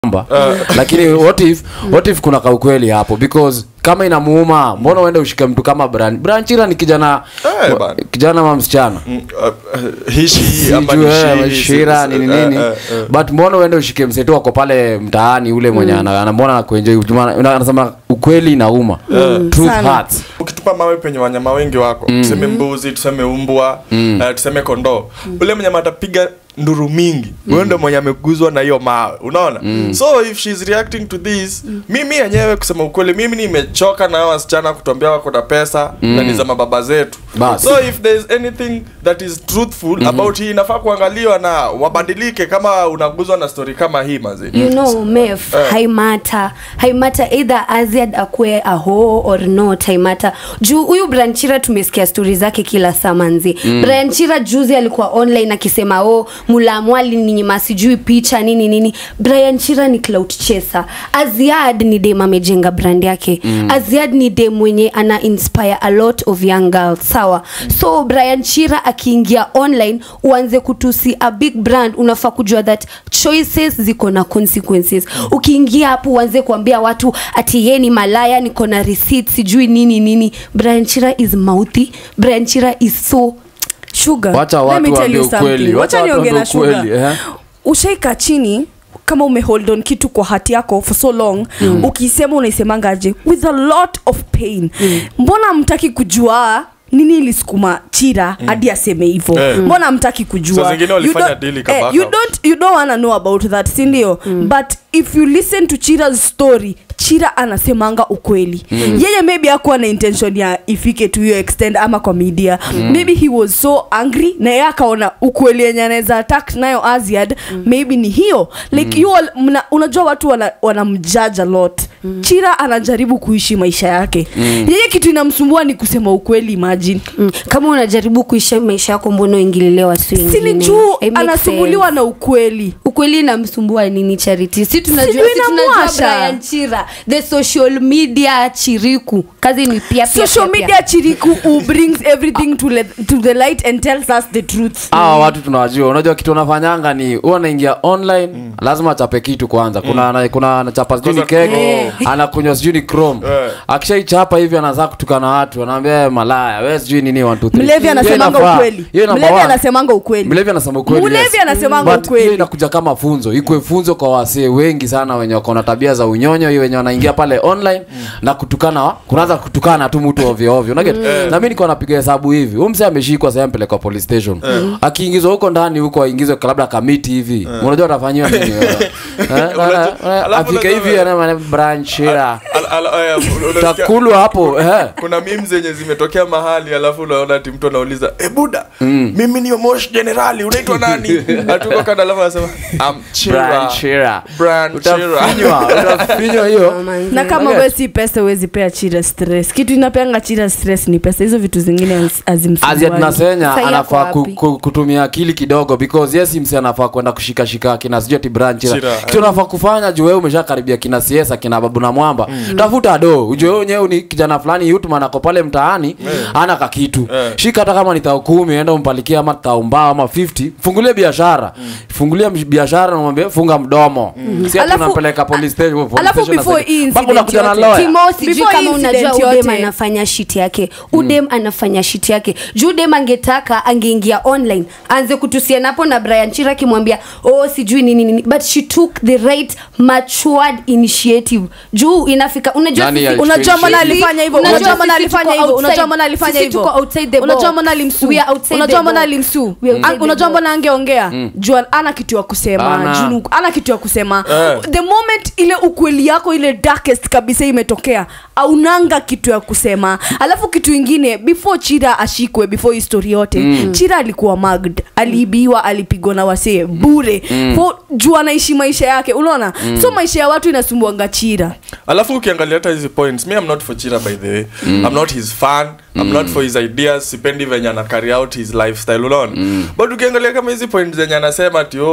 namba lakini what if what if kuna kaukweli hapo because kama inamuuma mbona uende ushike mtu kama Bran Branchira ni kijana Eh, bana. kijana ma msichana Mm, uh, uh, hishi ama Sijui, ni eh, she, shira si- nini eh, nini eh, eh. but mbona uende ushike mseto wako pale mtaani ule mwenye ana- anamwona na kuenjoy Juma- una- anasema ukweli inauma truth Sana. hurts ukitupa mawe penye wanyama wengi wako tuseme mbuzi tuseme umbwa eh, tuseme kondoo ule mnyama atapiga nduru mingi huyo ndo mwenye ameguzwa na hiyo mawe unaona so if she's reacting to this mimi yenyewe kusema ukweli mimi nimechoka na hao wasichana kutuambia wako na pesa na ni za mababa zetu Bas. so if there is anything that is truthful about hii inafaa kuangaliwa na wabadilike kama unaguzwa na story kama hii mazi you know mef Eh. haimata haimata either aziad akue aho or not haimata juu huyu branchira tumesikia stori zake kila saa manzi mm. branchira juzi alikuwa online akisema o mulamwali ninyima sijui picha nini nini brian chira ni clout chaser aziad ni dem amejenga brand yake mm. aziad ni dem mwenye ana inspire a lot of young girls sawa so brian chira akiingia online uanze kutusi a big brand unafaa kujua that choices ziko na consequences ukiingia hapo uanze kuambia watu ati ye ni malaya niko na receipt sijui nini nini brian chira is mouthy brian chira is so sugar Wacha let watu me tell waambie you ukweli. something. Wacha wacha watu niongee na waambie ukweli, sugar eh. ushaika chini kama umehold on kitu kwa hati yako for so long mm. ukisema unaisemangaje with a lot of pain mm. mbona mtaki kujua nini ilisukuma chira hadi aseme hivyo Eh. mbona mtaki kujua Saa zingine You walifanya don't- deal eh, ikabaka. you don't you don't wanna know about that sindio mm. but if you listen to chira's story chira anasemanga ukweli mm. yeye maybe akuwa na intention ya ifike to hiyo extend ama kwa media mm. maybe he was so angry na yeye akaona ukweli yenye anaweza attack nayo aziad mm. maybe ni hiyo like mm. you all, mna, unajua watu wana- wanamjudge a lot mm. chira anajaribu kuishi maisha yake mm. yeye kitu inamsumbua ni kusema ukweli imagine mm. kama unajaribu kuisha maisha yako mbona uingililiwa si sini wengine? juu It makes anasumbuliwa sense. na ukweli ukweli inamsumbua nini charity si tunajua Sijui si tunajua inamwasha. Brian Chira the social media chiriku kazi ni pia pia social pia, pia. media chiriku who brings everything to, le, to the light and tells us the truth hawa watu tunawajua unajua kitu wanafanyanga ni huwa anaingia online lazima achape kitu kwanza kuna ana- kuna anachapa sijui ni Kwanza- keke anakunywa sijui ni chrome Eh. akishaichapa hivi anaanza kutukana watu anaambia "Eh, malaya we sijui nini one, two, three." mlevi Hiyo anasemanga inafaa. ukweli Hiyo number mlevi one. anasemanga ukweli mlevi anasema ukweli Mlevi yes. anasemanga But ukweli. hiyo inakuja kama funzo ikwe funzo kwa wasee wengi sana wenye wako na tabia za unyonyo hiyo wenye wanaingia pale online na kutukana kunaanza kutukana tu mtu ovyo ovyo unaget na mimi niko napiga hesabu hivi huyu msee ameshikwa sasa mpelekwa police station akiingizwa huko ndani huko aingizwe labda kamiti hivi unajua atafanyiwa nini wewe? Eh, Unajua- eh, eh, alafu afike unajua- hivi ana branchira Al- al- eh, unasikia- takulwa hapo eh kuna mim zenye zimetokea mahali alafu unaona ati mtu anauliza e buda mimi ni mosh generali unaitwa nani atuko kada alafu anasema "I'm Chira." branchira Branchira. utafinywa utafinywa hiyo na kama Okay. we si pesa uwezi pea chira stress kitu inapeanga chira stress ni pesa hizo vitu zingine haz- hazimsumbuani. Aziat Nasenya Sasa anafaa yako ku, wapi? ku, kutumia akili kidogo because yes msi anafaa kwenda kushikashika kina sijui ati branch Chira, kitu anafaa kufanya juu wewe umeshakaribia kina siesa kina babu na mwamba tafuta do ujue wewe wenyewe ni kijana fulani yutman ako pale mtaani ana kakitu Eh. shika hata kama ni tao kumi enda umpalikie ama tao mbao ama 50 fungulie biashara fungulie msh- biashara na mwambie funga mdomo si ati Alafu- unampeleka police station police alafu station before unasema- hii mpaka incident unakuja na yote, lawyer timo sijui Before kama incident unajua udem yote. anafanya shit yake udem anafanya shit yake juu udem angetaka angeingia online aanze kutusiana hapo na brian chira akimwambia oh sijui nini nini but she took the right matured initiative juu inafika unajua Nani sisi- alichukua unajua mbona initiative? alifanya hivyo Unajua unajua mbona sisi alifanya tuko hivyo unajua outside- mbona alifanya sisi hivyo tuko outside the unajua ball. mbona alimsu We are outside unajua the mbona ball. alimsu We are outside the unajua ball. mbona angeongea jua ana kitu ya kusema Ana. juu ana kitu ya kusema Eh. the moment ile ukweli yako ile darkest kabisa imetokea aunanga kitu ya kusema alafu kitu ingine before chira ashikwe before histori yote mm. chira alikuwa magd aliibiwa alipigwa na wasee bure mm. juu anaishi maisha yake unaona mm. so maisha ya watu inasumbuanga chira alafu ukiangalia hata hizi points me i'm not for chira by the way i'm not his fan i'm not for his ideas sipendi venye ana carry out his lifestyle unaona but ukiangalia kama hizi points zenye anasema ati oh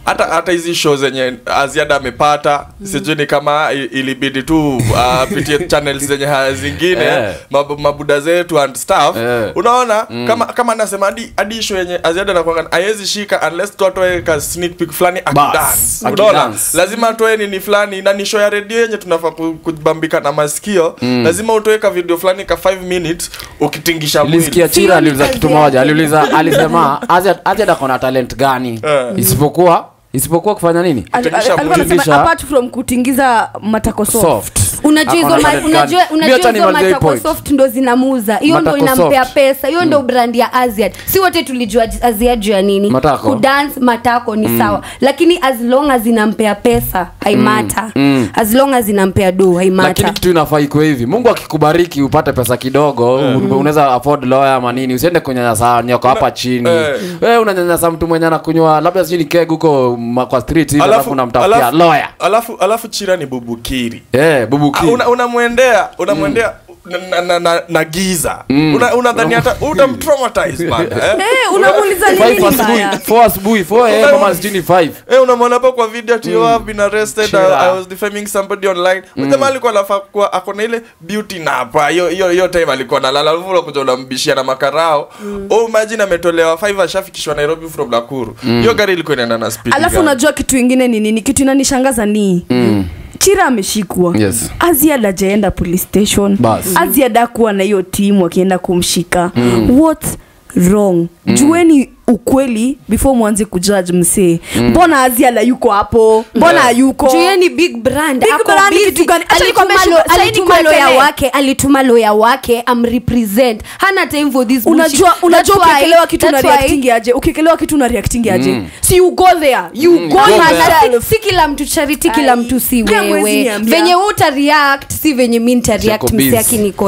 hata hata hizi show zenye aziada amepata sijui ni kama i- ilibidi tu apitie channels zenye ha- zingine Eh. mab, mabuda zetu and stuff Eh. unaona kama kama anasema hadi hadi show yenye aziada anakuanga haiwezi shika unless tu atoe ka sneak peek fulani akidance unaona akidance. lazima atoe nini fulani na ni show ya redio yenye tunafaa ku- kubambika na masikio lazima utoe ka video fulani ka 5 minutes ukitingisha nilisikia mwili chira Sio aliuliza ni kitu kazi moja yake. aliuliza alisema azad akona talent gani Eh. isipokuwa isipokuwa kufanya nini Al- al- Kutingisha alikuwa mwili. anasema Kutingisha- apart from kutingiza matako soft soft unajua hizo Akona ma- talent unajua gani? Mi unajua acha hizo nimalizie hii matako point. soft ndo zinamuza hiyo ndo Matako inampea soft. pesa hiyo ndo brand ya aziad si wote tulijua aziad juu ya nini Matako. kudance matako ni sawa lakini as long as inampea pesa haimata as long as inampea do lakini haimata kitu inafaa ikuwe hivi mungu akikubariki upate pesa kidogo mm. unaweza afford lawyer ama nini usiende kunyanyasa nyoko hapa chini eh. wewe unanyanyasa mtu mwenye anakunywa labda sijui ni keg huko ma- kwa street hivi alafu alafu unamtafutia alafu- lawyer alafu alafu chira ni bubukiri eh bubuki Ah, una- unamwendea unamwendea na, na, na, na giza Una- unadhani hata utamtraumatize man eh? Eh, unamuuliza ni Five nini asubuhi mbaya four asubuhi four eh mama sijui ni five Eh, unamwona hapo kwa video ati you have been arrested Chira. I, I was defaming somebody online mm. jamaa alikuwa anafaa kuwa ako na ile beauty napa hiyo hiyo hiyo time alikuwa analala alafu unakuja unambishia na makarao oh imagine ametolewa 5 ashafikishwa Nairobi from Nakuru hiyo gari ilikuwa inaenda na speed alafu gani? unajua kitu ingine ni nini kitu inanishangaza ni chira ameshikwa Yes. aziad ajaenda police station Bas. aziad akuwa na hiyo timu akienda kumshika what wrong jueni ukweli before mwanze kujudge msee mbona aziada yuko hapo mbona hayuko juu yeye ni big brand Big ako brand busy. kitu gani? Acha Alituma nikwambie lo- shu- sasa alituma nikuwekele. loya wake alituma loya wake amrepresent hana time for this bullshit. unajua unajua That's why- ukiekelewa kitu una that's why- reacting aje ukiekelewa kitu una reacting aje si you go there you go go Hana- there. na si- si kila mtu charity kila Ai, mtu si pia mwezi wewe niambia. venye uta react si venye mi nita react Jacob msi Biz.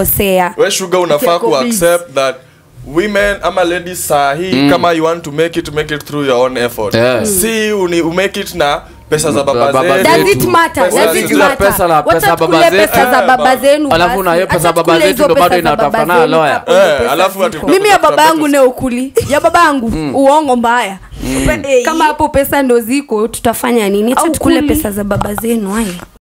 we akinikosea sugar unafaa Jacob ku Biz. accept that women ama ladies saa hii kama you want to make it make it through your own effort Yeah. si uni umake it na pesa za baba Baba zetu. zetu. Does it matter? Pesa Does it zetu. matter? Pesa la- Wacha pesa baba tukule zetu. pesa za Eh, baba ba- zenu Alafu basi. na hiyo pesa Acha baba tukule zetu hizo ndo bado pesa za baba inatafana zenu, lawyer. hapo ndo Eh, pesa alafu ziko. ati- mimi ya baba yangu ne ukuli ya baba yangu uongo mbaya Pe- eh, kama hapo pesa ndo ziko tutafanya nini Au Acha tukule kuli. pesa za baba zenu haya